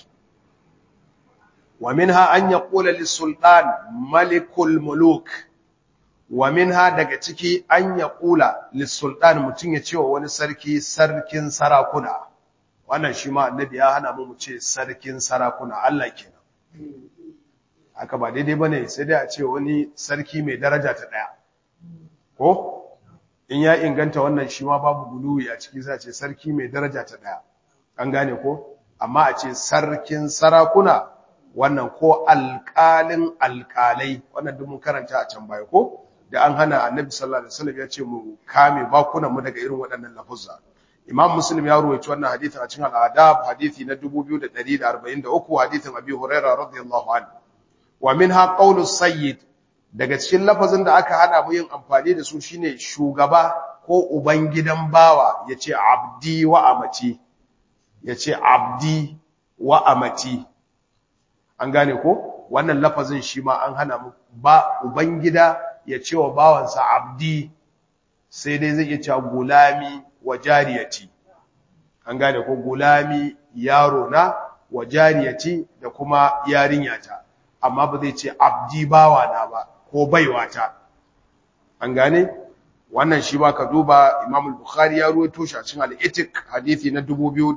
ومنها أن يقول للسلطان ملك الملوك ومنها daga ciki an yaqula lissultan mutun ya ce wa wani sarki sarkin sarakuna wannan shi ma annabi ya hana mu mu ce sarkin sarakuna Allah kenan haka ba daidai bane sai dai a ce wani sarki mai daraja ta daya ko in ya inganta wannan shi ma babu guluwi a ciki sai a ce sarki mai daraja ta daya an gane ko amma a ce sarkin sarakuna wannan ko alƙalin alƙalai wannan duk mun karanta a can baya ko da an hana annabi sallallahu alaihi wasallam ya ce mu kame bakunan mu daga irin waɗannan lafuzza imam muslim ya ruwaito wannan hadithin a cikin al-adab hadithi na 2143 hadithin abi hurairah radiyallahu anhu wa minha qawlu sayyid daga cikin lafazin da aka hana mu yin amfani da su shine shugaba ko uban gidan bawa yace abdi wa amati yace abdi wa amati an gane ko wannan lafazin shi ma an hana mu ba ubangida ya ce wa bawansa abdi sai dai zai iya cewa gulami wa jariyati an gane ko gulami yaro na wa jariyati da kuma yarinyata amma ba zai ce abdi bawa na ba ko baiwata an gane wannan shi ba ka duba Imam al-Bukhari ya ruwaito shi a cikin al-Itiq hadisi na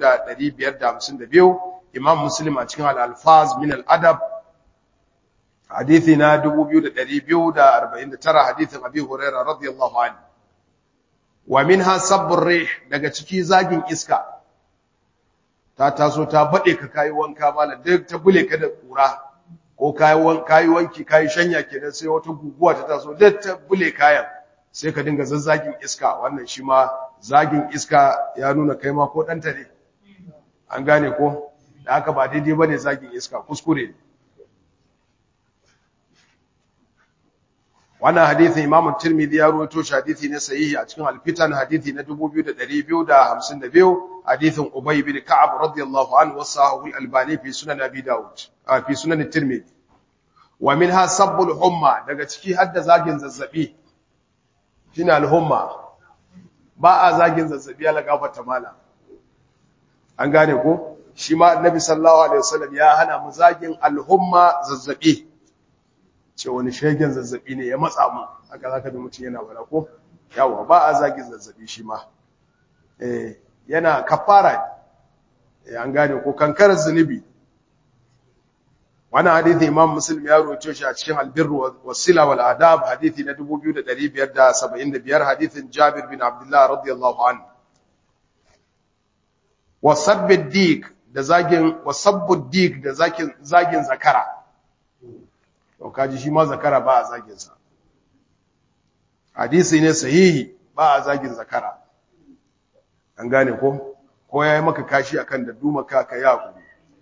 2552 Imam Muslim a cikin al-Alfaz min al-Adab hadisi na 2249 hadisin Abi Hurairah radiyallahu anhu wa minha sabbur rih daga ciki zagin iska ta taso ta bade ka kai wanka mala duk ta bule ka da kura ko kai wanka kai wanki kai shanya kenan sai wata guguwa ta taso duk ta bule kayan sai ka dinga zazzagin iska wannan shi ma zagin iska ya nuna kai ma ko danta ne an gane ko da haka ba daidai bane zagin iska kuskure ne wannan hadisin Imam Tirmidhi ya rawaito shi hadisi ne sahihi a cikin Al-Fitan hadisi na 2252 hadisin Ubay bin Ka'ab radiyallahu anhu wasahu al-Albani fi sunan Abi Dawud fi sunan Tirmidhi wa minha sabbul humma daga ciki hadda zagin zazzabi shine al-humma ba a zagin zazzabi ya lagafata mala an gane ko shi ma Annabi sallallahu alaihi wasallam ya hana mu zagin al-humma zazzabi ce wani shegen zazzabi ne ya matsa mu haka zaka da mutum yana bara ko yawa ba a zagin zazzabi shi ma eh yana kafara eh an gane ko kankarar zunubi wannan hadisi Imam Muslim ya rawaito shi a cikin Al-Birr was-Sila wal Adab hadisi na 2575 hadisin Jabir bin Abdullah radiyallahu anhu wasabbid dik da zagin wasabbud dik da zagin zagin zakara to kaji shi ma zakara ba a zagin sa hadisi ne sahihi ba a zagin zakara an gane ko ko yayi maka kashi akan da duma ka ka ya ku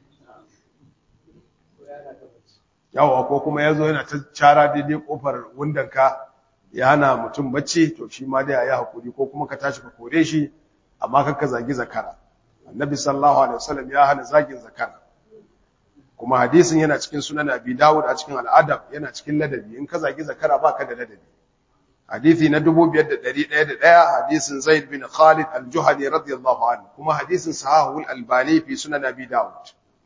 yawa ko kuma yazo yana ta cara daidai kofar wundan ka ya hana mutum bacci to shi ma dai ayi hakuri ko kuma ka tashi ka kore shi amma kakka zagi zakara annabi sallallahu alaihi wasallam ya hana zagin zakara kuma hadisin yana cikin sunan abi dawud a cikin al'adab yana cikin ladabi in ka zagi zakara baka da ladabi hadisi na 5101 hadisin zaid bin khalid al-juhani radiyallahu anhu kuma hadisin sahahu al-albani fi sunan abi dawud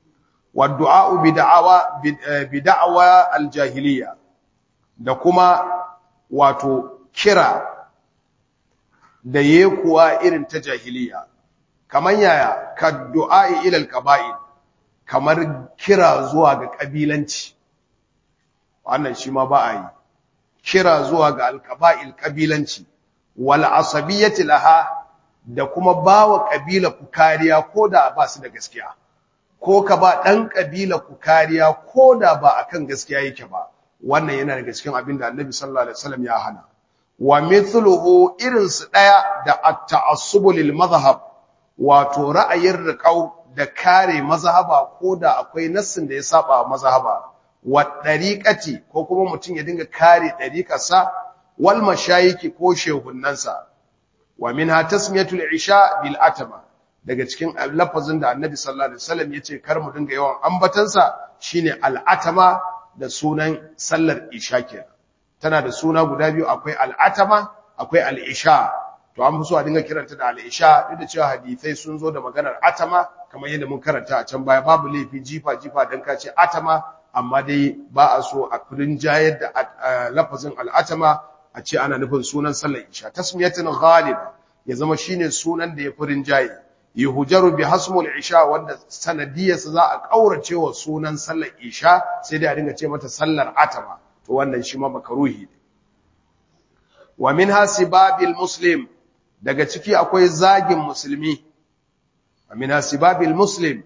wa du'a bi da'awa bi da'awa al-jahiliya da kuma wato kira da yekuwa irin ta jahiliya kamar yaya ka du'a ila al-qaba'il kamar kira zuwa ga kabilanci wannan shi ma ba a yi kira zuwa ga al-qaba'il kabilanci wal asabiyyati laha da kuma bawa kabila ku kariya koda ba su da gaskiya ko ka ba dan kabila ku kariya koda ba akan gaskiya yake ba wannan yana daga cikin abin da Annabi sallallahu alaihi wasallam ya hana wa mithluhu irin su daya da at-ta'assub lil madhhab wato ra'ayin riqau da kare mazhaba koda akwai nassin da ya saba mazhaba wa dariqati ko kuma mutun ya dinga kare dariqarsa wal mashayiki ko shehunnansa wa minha tasmiyatul isha bil atama daga cikin lafazin da annabi sallallahu alaihi wasallam yace kar mu dinga yawan ambatansa shine al atama da sunan sallar isha kenan tana da suna guda biyu akwai al atama akwai al isha to an fi so a dinga kiranta da al isha duk da cewa hadisai sun zo da maganar atama kamar yadda mun karanta a can baya babu laifi jifa jifa dan ka ce atama amma dai ba a so a kudin jayar da lafazin al atama a ce ana nufin sunan sallar isha tasmiyatin ghaliba ya zama shine sunan da ya furin jayi yuhjaru bi hasmul isha wanda sanadiyarsa za a kaurace wa sunan sallar isha sai dai a dinga ce mata sallar atama to wannan shi ma makaruhi ne wa minha sibabil muslim daga ciki akwai zagin musulmi wa minha sibabil muslim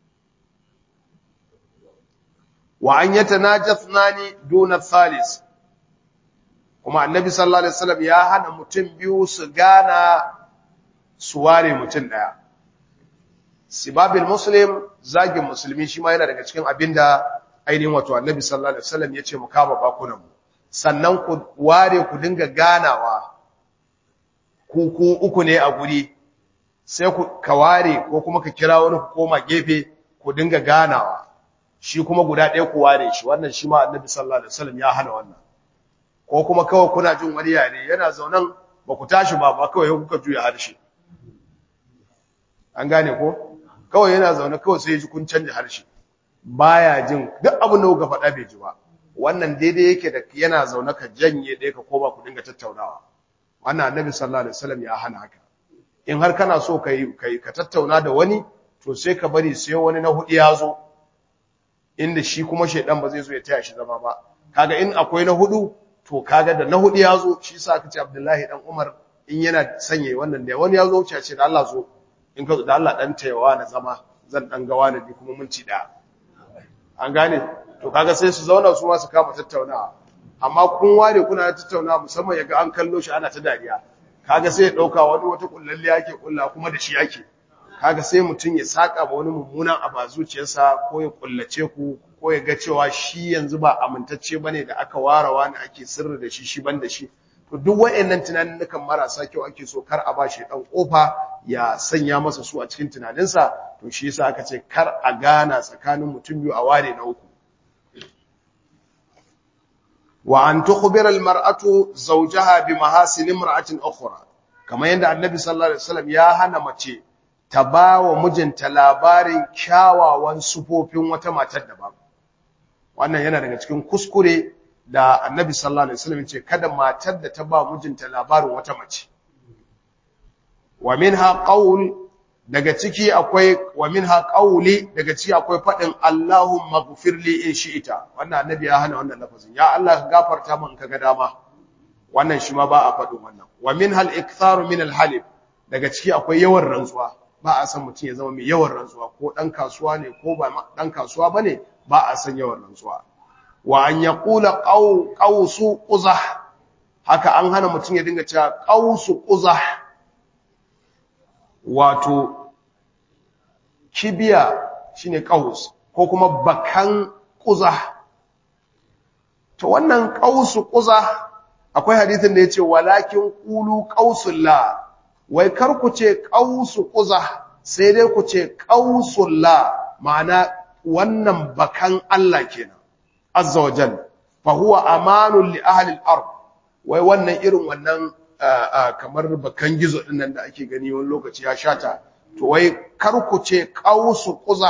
wa an yatanajathani duna thalis kuma annabi sallallahu alaihi wasallam ya hana mutum biyu su gana su ware mutum daya sibabil muslim zagin musulmi shi ma yana daga cikin abinda ainihin wato annabi sallallahu alaihi wasallam ya ce mu kama bakunan mu sannan ku ware ku dinga ganawa ku ku uku ne a guri sai ku ka ware ko kuma ka kira wani ku koma gefe ku dinga ganawa shi kuma guda ɗaya ku ware shi wannan shi ma annabi sallallahu alaihi wasallam ya hana wannan ko kuma kawai kuna jin wani yare yana zaunan ba ku tashi ba ba kawai kuka juya harshe an gane ko kawai yana zaune kawai sai ji kun canja harshe baya jin duk abin da kuka faɗa bai ji ba wannan daidai yake da yana zaune ka janye ɗaya ka koma ku dinga tattaunawa wannan annabi sallallahu alaihi wasallam ya hana haka in har kana so kai kai ka tattauna da wani to sai ka bari sai wani na hudu ya zo inda shi kuma shedan ba zai zo ya taya shi zama ba kaga in akwai na hudu to kaga da na hudu ya zo shi sa aka ce Abdullahi dan Umar in yana sanye wannan da wani ya zo wuce ce da Allah zo in ka da Allah dan tayawa na zama zan dan ga wani bi kuma mun ci da an gane to kaga sai su zauna su ma su kama tattaunawa amma kun ware kuna tattaunawa musamman yaga an kallo shi ana ta dariya kaga sai ya dauka wani wata kullalle yake kulla kuma da shi yake kaga sai mutun ya saka ba wani mummunan aba zuciyarsa ko ya kullace ku ko ya ga cewa shi yanzu ba amintacce bane da aka ware wani ake sirri da shi shi ban da shi to duk wayannan tunanin nukan marasa kyau ake so kar a bashi dan kofa ya sanya masa su a cikin tunaninsa to shi yasa aka ce kar a gana tsakanin mutum biyu a ware na uku wa an tukhbira almar'atu zawjaha bi mahasin imra'atin ukhra kamar yadda annabi sallallahu alaihi wasallam ya hana mace ta bawa mijinta labarin kyawawan sufofin wata matar daban wannan yana daga cikin kuskure da annabi sallallahu alaihi wasallam ce kada matar da ta ba mijinta labarin wata mace wa minha qaul daga ciki akwai wa minha qauli daga ciki akwai fadin Allahumma ghfirli in shi'ita wannan annabi ya hana wannan lafazin ya Allah ka gafarta min kaga dama wannan shi ma ba a fadin wannan wa minha al-iktharu min al-halib daga ciki akwai yawan rantsuwa ba a san mutum ya zama mai yawan rantsuwa ko dan kasuwa ne ko ba dan kasuwa bane ba a san yawan rantsuwa wa an yaqula qaw qawsu quzah haka an hana mutum ya dinga cewa qawsu quzah wato kibiya shine qaus ko kuma bakan quzah to wannan qausu quzah akwai hadisin da yace walakin qulu qausullah wai kar ku ce qausu quzah sai dai ku ce qausullah ma'ana wannan bakan Allah kenan azza wa jalla fa huwa amanun li ahli al-ard wai wannan irin wannan kamar bakan gizo din nan da ake gani wani lokaci ya shata to wai kar ku ce qausu quzah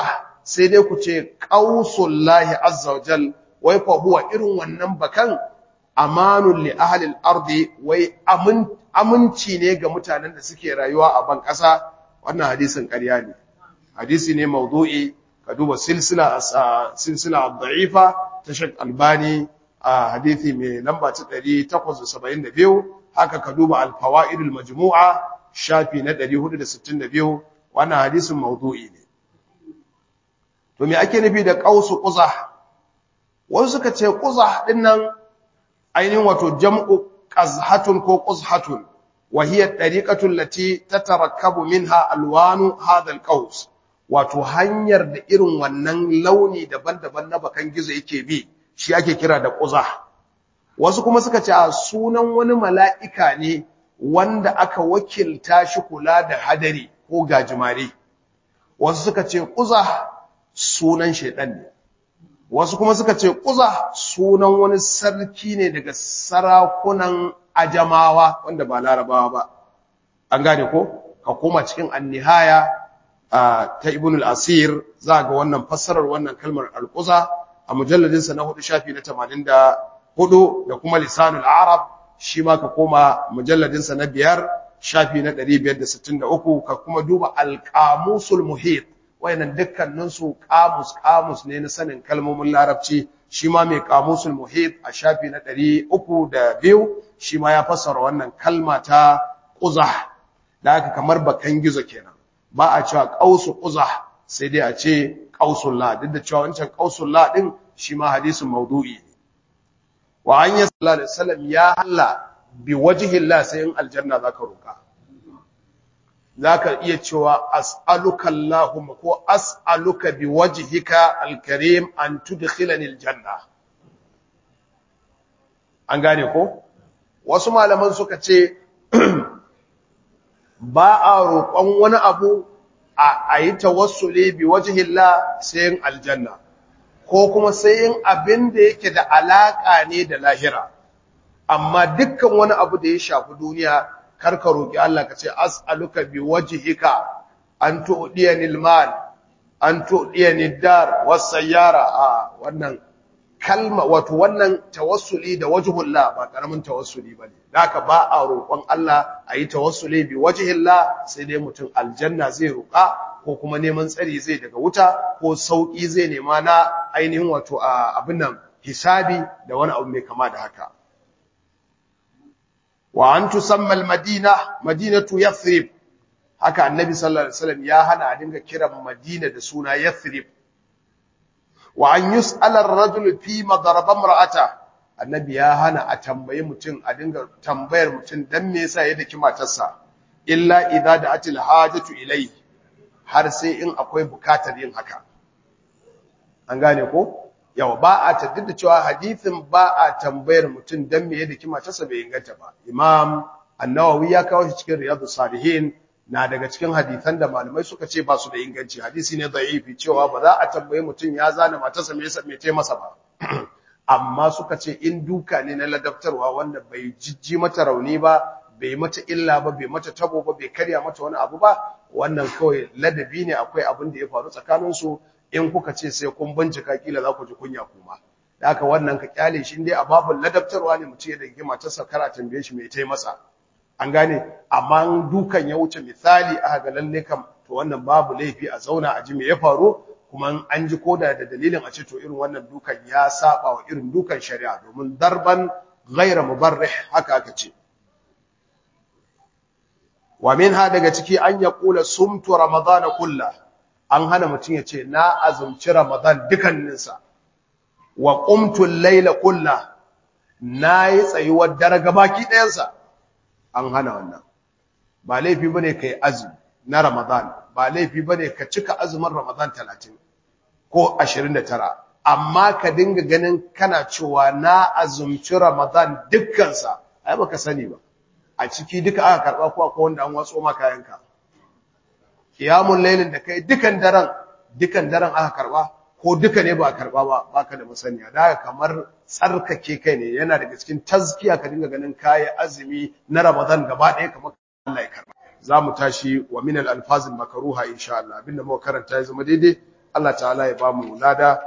sai dai ku ce qausullahi azza wa jal wai fa huwa irin wannan bakan amanun li ahli al-ardi wai aminci ne ga mutanen da suke rayuwa a ban ƙasa wannan hadisin ƙarya ne hadisi ne mawdu'i ka duba silsila silsila da'ifa ta Sheikh Albani a hadisi mai lamba ta 872 haka ka duba al-fawaid al-majmu'a shafi na 462 wannan hadisin mawdu'i ne to me ake nufi da qausu quzah wasu suka ce quzah din nan ainihin wato jam'u qazhatun ko quzhatun wa hiya tariqatu allati tatarakkabu minha alwanu hadha alqaus wato hanyar da irin wannan launi daban-daban na bakan gizo yake bi shi ake kira da quzah wasu kuma suka ce a sunan wani mala'ika ne wanda aka wakilta shi kula da hadari ko gajimare wasu suka ce quzah sunan shedan ne wasu kuma suka ce ƙuza sunan wani sarki ne daga sarakunan ajamawa wanda ba larabawa ba an gane ko ka koma cikin annihaya ta ibn al-asir za ga wannan fassarar wannan kalmar al-quza a mujalladin sa na hudu shafi na 84 da kuma lisanul arab shi ma ka koma mujalladin sa na biyar shafi na 563 ka kuma duba al-qamusul muhit wayannan dukkanin su kamus kamus ne na sanin kalmomin larabci shi ma mai kamusul muhit a shafi na 302 shi ma ya fassara wannan kalma ta quzah da haka kamar bakan gizo kenan ba a cewa qausu quzah sai dai a ce qausul la duk da cewa wancan qausul la din shi ma hadisin maudu'i ne wa an ya sallallahu alaihi wasallam ya halla bi wajhi Allah sai in aljanna zaka roka zaka iya cewa as'aluka Allahumma ko as'aluka bi wajhika al-karim an tudkhilani al-janna an gane ko wasu malaman suka ce ba a roƙon wani abu a yi tawassuli bi wajhillah sai yin aljanna ko kuma sai yin abin da yake da alaka ne da lahira amma dukkan wani abu da ya shafi duniya karka roki Allah ka ce as'aluka bi wajhika an tu'diyani al-mal an tu'diyani ad-dar was-sayyara a wannan kalma wato wannan tawassuli da wajhullah ba karamin tawassuli bane haka ba a roƙon Allah ayi tawassuli bi wajhillah sai dai mutum aljanna zai roƙa ko kuma neman tsari zai daga wuta ko sauki zai nema na ainihin wato abin nan hisabi da wani abu mai kama da haka wa an tusamma al-madina madinatu yathrib haka annabi sallallahu alaihi wasallam ya hana a dinga kiran madina da suna yathrib wa an yus'ala ar-rajul fi madaraba imra'ata annabi ya hana a tambayi mutum a dinga tambayar mutum dan me yasa ya daki matarsa illa idza da'atil hajatu ilayhi har sai in akwai bukatar yin haka an gane ko yawa ba a taddada cewa hadithin ba a tambayar mutum dan me ya daki matarsa bai inganta ba imam an-nawawi ya kawo shi cikin riyadus salihin na daga cikin hadisan da malamai suka ce ba su da inganci hadisi ne da'ifi cewa ba za a tambaye mutum ya zana matarsa me yasa me tai masa ba amma suka ce in duka ne na ladabtarwa wanda bai jijji mata rauni ba bai mata illa ba bai mata tabo ba bai karya mata wani abu ba wannan kawai ladabi ne akwai abin da ya faru tsakanin su in kuka ce sai kun bincika kila za ku ji kunya kuma da haka wannan ka kyale shi dai a babul ladabtarwa ne mutum ya dage matarsa kara tambaye shi me tai masa an gane amma dukan ya wuce misali aka ga lalle kam to wannan babu laifi a zauna a ji me ya faru kuma an ji koda da dalilin a ce to irin wannan dukan ya saba wa irin dukan shari'a domin darban ghayra mubarrih haka aka ce wa minha daga ciki an ya kula sumtu ramadan kullah an hana mutum ya ce na azumci ramadan dukanninsa wa qumtu al-layla kullah nayi tsayuwar dare gabaki ɗayansa an hana wannan ba laifi bane kai azumi na Ramadan ba laifi bane ka cika azumin Ramadan 30 ko 29 amma ka dinga ganin kana cewa na azumci Ramadan dukkan sa ai baka sani ba a ciki duka aka karba ko akwai wanda an watso maka yanka qiyamul lailin da kai dukan daren dukan daren aka karba ko duka ne ba a karba ba baka da musaniya da kamar tsarkake kai ne yana daga cikin tazkiya ka dinga ganin kayi azumi na Ramadan gaba ɗaya kamar Allah ya karba zamu tashi wa min al-alfazil makruha insha Allah abinda muka karanta ya zama daidai Allah ta'ala ya ba mu lada